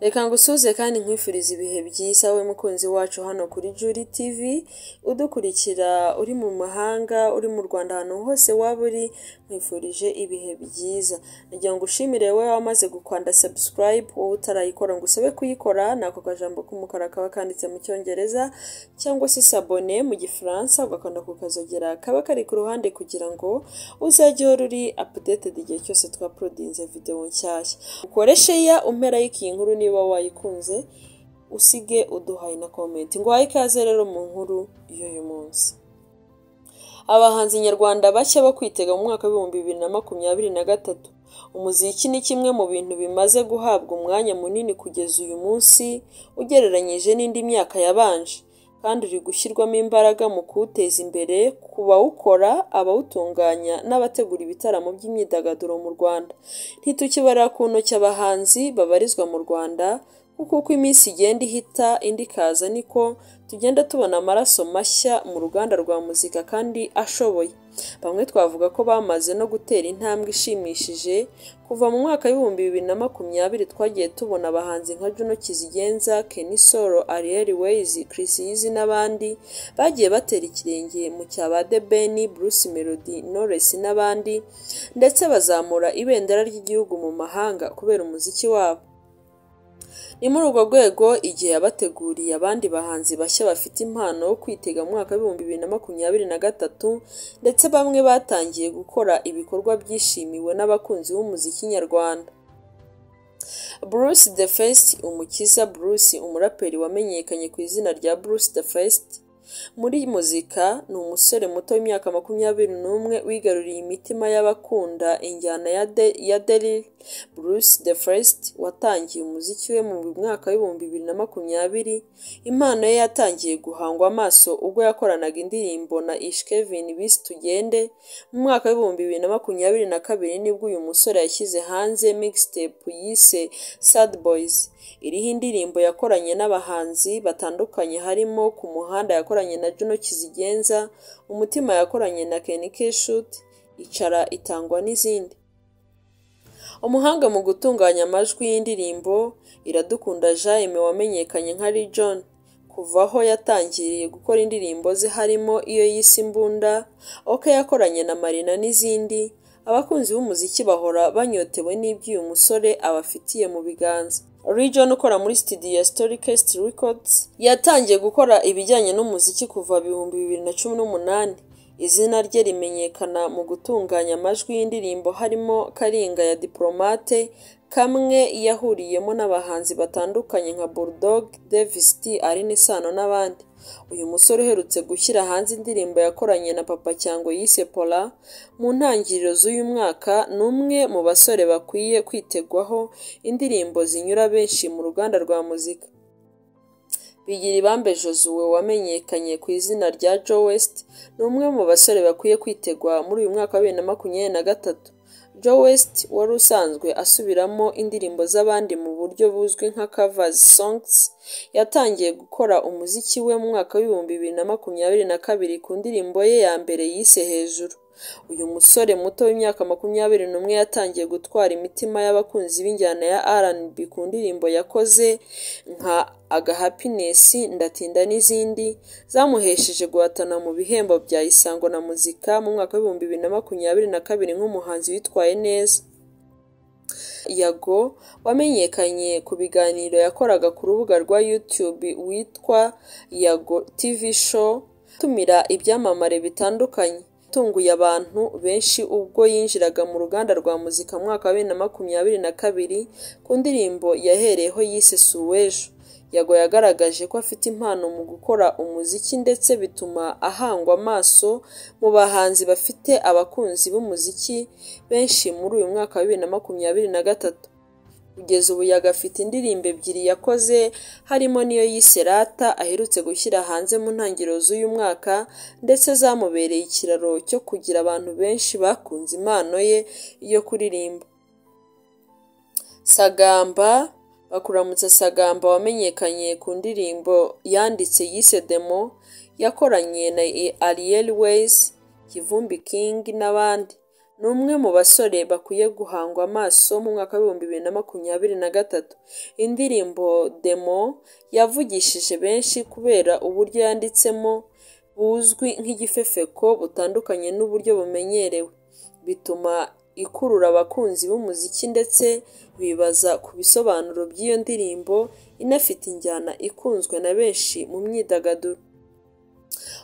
Reka ngusuhuze kandi nkwifurize ibihe byiza wowe mukunzi wacu hano kuri Juri TV, udukurikira uri mu mahanga, uri mu Rwanda ahantu hose waba uri, nkwifurije ibihe byiza. Nagira ngo ushimire wowe wamaze gukanda subscribe, wowe utarayikora ngo usabe kuyikora, ni ako kajambo k'umukara kaba kanditse mu Cyongereza, cyangwa se s'abone mu Gifaransa, ugakanda ku kazogera kaba kari ku ruhande kugira ngo uzajye uhora uri updated igihe cyose twaporodinze videwo nshyashya. Ukore sheya, umpe like iyi nkuru niba wayikunze, usige uduhaye na comment. Nguhaye ikaze rero mu nkuru y'uyu munsi. Abahanzi nyarwanda bashya bo kwitega mu mwaka w'ibihumbi bibiri na makumyabiri na gatatu. Umuziki ni kimwe mu bintu bimaze guhabwa umwanya munini kugeza uyu munsi ugereranyije n'indi myaka yabanje, kandi uri gushyirwamo imbaraga mu kuwuteza imbere ku bawukora, abawutunganya n'abategura ibitaramo by'imyidagaduro mu Rwanda. Ntitukibara ku ntoki abahanzi babarizwa mu Rwanda, kuko uko iminsi igenda ihita indi ikaza niko tugenda tubona amaraso mashya mu ruganda rwa muzika kandi ashoboye. Bamwe twavuga ko bamaze no gutera intambwe ishimishije, kuva mu mwaka w'ibihumbi bibiri na makumyabiri twagiye tubona abahanzi nka Juno Kizigenza, Kenny Solo, Ariel Ways, Chris Eazy n'abandi bagiye batera ikirenge mu cya ba The Ben, Bruce Melody, Knowless n'abandi, ndetse bazamura ibendera ry'igihugu mu mahanga kubera umuziki wabo. Ni muri urwo rwego igihe yabateguriye abandi bahanzi bashya bafite impano yo kwitega mu mwaka w'ibihumbi bibiri na makumyabiri na gatatu ndetse bamwe batangiye gukora ibikorwa byishimiwe n'abakunzi b'umuziki nyarwanda. Bruce the First, Umukiza Bruce, umuraperi wamenyekanye ku izina rya Bruce the First, muri muzika ni umusore muto w'imyaka makumyabiri n'umwe wigaruriye imitima y'abakunda injyana ya de, ya deril Bruce the First watangiye umuziki we mu mwaka w'ibihumbi bibiri na makumyabiri impano ye yatangiye guhangwa amaso ubwo yakoranaga indirimbo na Ishkevin bise Tugende mu mwaka w'ibihumbi bibiri na makumyabiri na kabiri nibwo uyu musore yashyize hanze mixtape yise Sad Boys iriho indirimbo yakoranye n'abahanzi batandukanye harimo ku muhanda yakoranye na Juno Kizigenza umutima yakoranye na Kenny Keshut icara itangwa n'izindi umuhanga mu gutunganya amajwi y'indirimbo iradukunda Jaime wamenyekanye nka Lil Jon kuva aho yatangiriye gukora indirimbo ze harimo iyo yise imbunda oke yakoranye na Marina n'izindi abakunzi b'umuziki bahora banyotewe n'ibyo uyu musore abafitiye mu biganza Region ukora muri studio ya Storykest Records yatangiye gukora ibijyanye n'umuziki kuva ibihumbi bibiri na cumi n'umunani izina rye rimenyekana mu gutunganya amajwi y'indirimbo harimo Karinga ya Diplomate kamwe yahuriyemo n'abahanzi batandukanye nka Bulldog, Davis D, Aline Sano n'abandi uyu musore uherutse gushyira hanze indirimbo yakoranye na Papa Cyango yise Pola mu ntangiriro z'uyu mwaka ni umwe mu basore bakwiye kwitegwaho indirimbo zinyura benshi mu ruganda rwa muzika bigira ibambe Josuwe wamenyekanye ku izina rya Joe West ni umwe mu basore bakwiye kwitegwa muri uyu mwaka wa bibiri na makumyabiri na gatatu Joe West wari usanzwe asubiramo indirimbo z'abandi mu buryo buzwi nka covers songs yatangiye gukora umuziki we mu mwaka w'ibihumbi bibiri na makumyabiri na kabiri ku ndirimbo ye ya mbere yise hejuru uyu musore muto w'imyaka makumyabiri n'umwe yatangiye gutwara imitima y'abakunzi b'injyana ya R&B ku ndirimbo yakoze nka agahappiness ndatinda n'izindi zamuhesheje guhatana mu bihembo bya isango na muzika mu mwaka w'ibihumbi bibiri na makumyabiri na kabiri nk'umuhanzi witwaye neza yago wamenyekanye ku biganiro yakoraga ku rubuga rwa YouTube witwa yago TV show atumira ibyamamare bitandukanye yatunguye abantu benshi ubwo yinjiraga mu ruganda rwa muzika mu mwaka wa bibiri na makumyabiri na kabiri ku ndirimbo yahereyeho yise suwejo yago yagaragaje ko afite impano mu gukora umuziki ndetse bituma ahangwa amaso mu bahanzi bafite abakunzi b'umuziki benshi muri uyu mwaka wa bibiri na makumyabiri na gatatu kugeza ubu yagafite indirimbo ebyiri yakoze harimo n'iyo yise rata aherutse gushyira hanze mu ntangiriro z'uyu mwaka ndetse zamubereye ikiraro cyo kugira abantu benshi bakunze impano ye yo kuririmba sagamba bakuramutsa sagamba wamenyekanye ku ndirimbo yanditse yise demo yakoranye na ariel ways kivumbi king n'abandi ni umwe mu basore bakwiye guhangwa amaso mu mwaka w'ibihumbi bibiri na makumyabiri na gatatu. Indirimbo Demo yavugishije benshi kubera uburyo yanditsemo buzwi nk'igifefeko butandukanye n'uburyo bumenyerewe, bituma ikurura abakunzi b'umuziki ndetse bibaza ku bisobanuro by'iyo ndirimbo inafite injyana ikunzwe na benshi mu myidagaduro.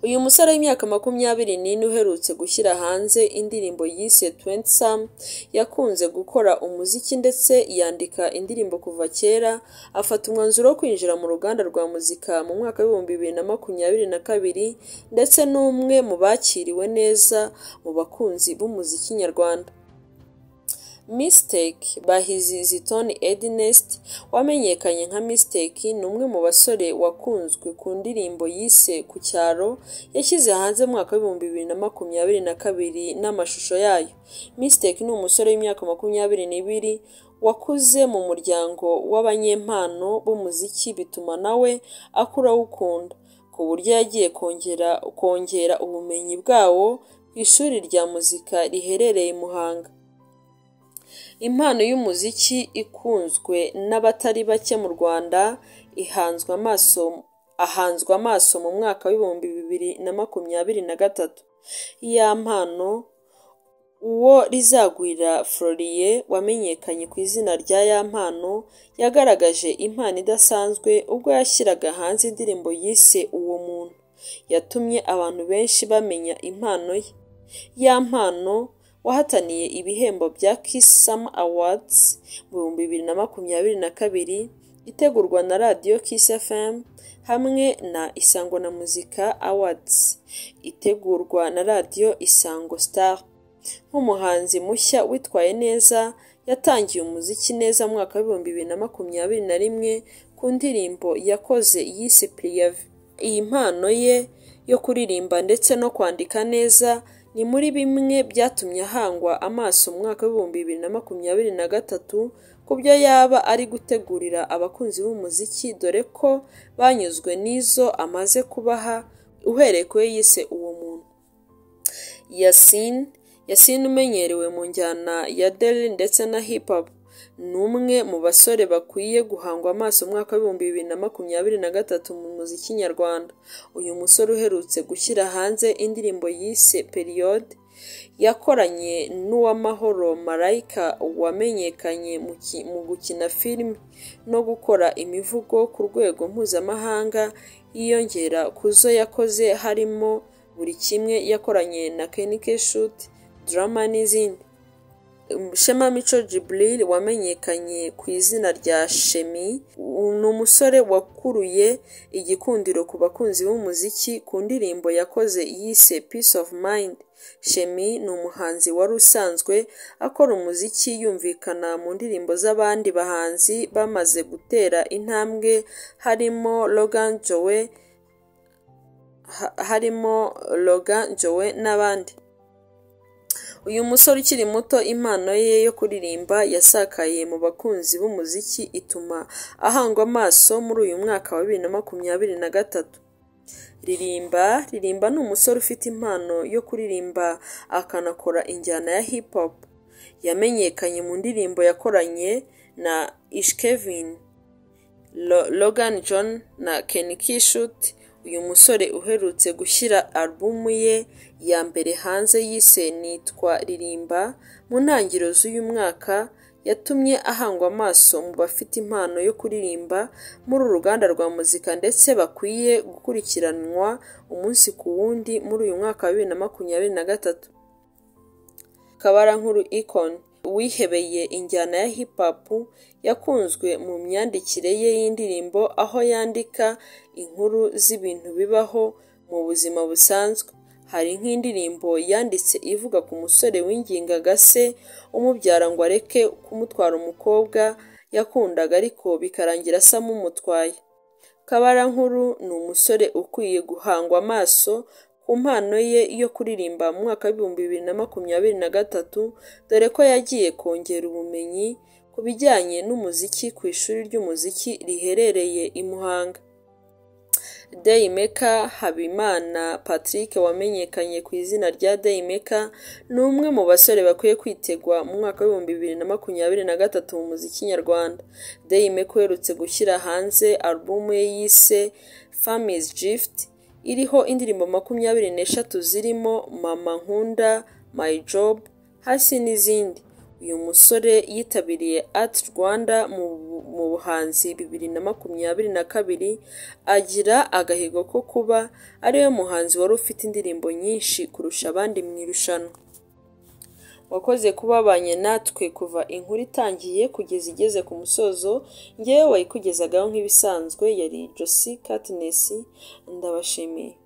Uyu musore w'imyaka makumyabiri n'ine uherutse gushyira hanze indirimbo yise Twenty Some, yakunze gukora umuziki ndetse yandika indirimbo kuva kera, afata umwanzuro wo kwinjira mu ruganda rwa muzika mu mwaka w'ibihumbi bibiri na makumyabiri na kabiri ndetse ni umwe mu bakiriwe neza mu bakunzi b'umuziki nyarwanda. Mistake bahizi Zitoni Ednest wamenyekanye nka Mistake ni umwe mu basore wakunzwe ku ndirimbo yise Ku cyaro yashyize hanze mu mwaka w'ibihumbi bibiri na makumyabiri na kabiri n'amashusho yayo. Mistake ni umusore w'imyaka makumyabiri n'ibiri wakuze mu muryango w'abanyempano b'umuziki bituma nawe akura awukunda, ku buryo yagiye kongera kongera ubumenyi bwawo ku ishuri rya muzika riherereye i Muhanga. Impano y'umuziki ikunzwe n'abatari bake mu Rwanda ihanzwe amaso ahanzwe amaso mu mwaka w'ibihumbi bibiri na makumyabiri na gatatu. Ya mpano uwo Rizagwira Floriye wamenyekanye ku izina rya Ya mpano yagaragaje impano idasanzwe ubwo yashyiraga hanze indirimbo yise Uwo muntu yatumye abantu benshi bamenya impano ye. Ya mpano wahataniye ibihembo bya Kiss Sam Awards mu bihumbi bibiri na makumyabiri na kabiri itegurwa na radiyo Kiss FM hamwe na Isango na Muzika Awards itegurwa na radiyo Isango Star. Nk'umuhanzi mushya witwaye neza yatangiye umuziki neza mu mwaka w'ibihumbi bibiri na makumyabiri na rimwe ku ndirimbo yakoze yise Priyavi. Iyi mpano ye yo kuririmba ndetse no kwandika neza ni muri bimwe byatumye ahangwa amaso mu mwaka w'ibihumbi bibiri na makumyabiri na gatatu ku byo yaba ari gutegurira abakunzi b'umuziki dore ko banyuzwe n'izo amaze kubaha uhereye ku yo yise uwo muntu. Yasine Yasine umenyerewe mu njyana ya Deli ndetse na Hip Hop ni umwe mu basore bakwiye guhangwa amaso umwaka w'ibihumbi bibiri na makumyabiri na gatatu mu muziki nyarwanda. Uyu musore uherutse gushyira hanze indirimbo yise Periyode yakoranye n'uwamahoro Marayika wamenyekanye mu gukina filime no gukora imivugo ku rwego mpuzamahanga yiyongera ku zo yakoze harimo buri kimwe yakoranye na Kenike Shuti, Drama n'izindi. Shema Mico Jibril wamenyekanye ku izina rya Shemi ni umusore wakuruye igikundiro ku bakunzi b'umuziki ku ndirimbo yakoze yise Peace of Mind. Shemi ni umuhanzi wari usanzwe akora umuziki yumvikana mu ndirimbo z'abandi bahanzi bamaze gutera intambwe harimo Logan Joe harimo Logan Joe n'abandi. Uyu musore ukiri muto impano ye yo kuririmba yasakaye mu bakunzi b'umuziki ituma ahangwa amaso muri uyu mwaka wa bibiri na makumyabiri na gatatu. Ririmba Ririmba ni umusore ufite impano yo kuririmba akanakora injyana ya hip hop. Yamenyekanye mu ndirimbo yakoranye na Ishkevin, Logan John na Ken Kishut. Uyu musore uherutse gushyira alubumu ye ya mbere hanze yise Nitwa Ririmba mu ntangiriro z'uyu mwaka yatumye ahangwa amaso mu bafite impano yo kuririmba muri uru ruganda rwa muzika ndetse bakwiye gukurikiranwa umunsi ku wundi muri uyu mwaka wa bibiri na makumyabiri na gatatu. Kabarankuru Icon wihebeye injyana ya hip hop yakunzwe mu myandikire ye y'indirimbo aho yandika inkuru z'ibintu bibaho mu buzima busanzwe hari nk'indirimbo yanditse ivuga ku musore w'ingingaga se umubyara ngo areke kumutwara umukobwa yakundaga ariko bikarangira samumutwaye kabarankuru ni umusore ukwiye guhangwa amaso ku mpano ye yo kuririmba mu mwaka w'ibihumbi bibiri na makumyabiri na gatatu dore ko yagiye kongera ubumenyi ku bijyanye n'umuziki ku ishuri ry'umuziki riherereye i Muhanga Dayimeka Habimana Patrick wamenyekanye ku izina rya Dayimeka ni umwe mu basore bakwiye kwitegwa mu mwaka w'ibihumbi bibiri na makumyabiri na gatatu mu muziki nyarwanda. Dayimeka uherutse gushyira hanze alubumu ye yise Fami's Gift iriho indirimbo makumyabiri n'eshatu zirimo Mama Nkunda, My Job, Hasi n'izindi. Uyu musore yitabiriye Art Rwanda mu mu buhanzi bibiri na makumyabiri na kabiri, agira agahigo ko kuba ariwe muhanzi wari ufite indirimbo nyinshi kurusha abandi mu irushanwa. wakoze kubabanye natwe kuva inkuru itangiye kugeza igeze ku musozo ngewe wayikugezaga nk'ibisanzwe yari Josie Katness ndabashimiye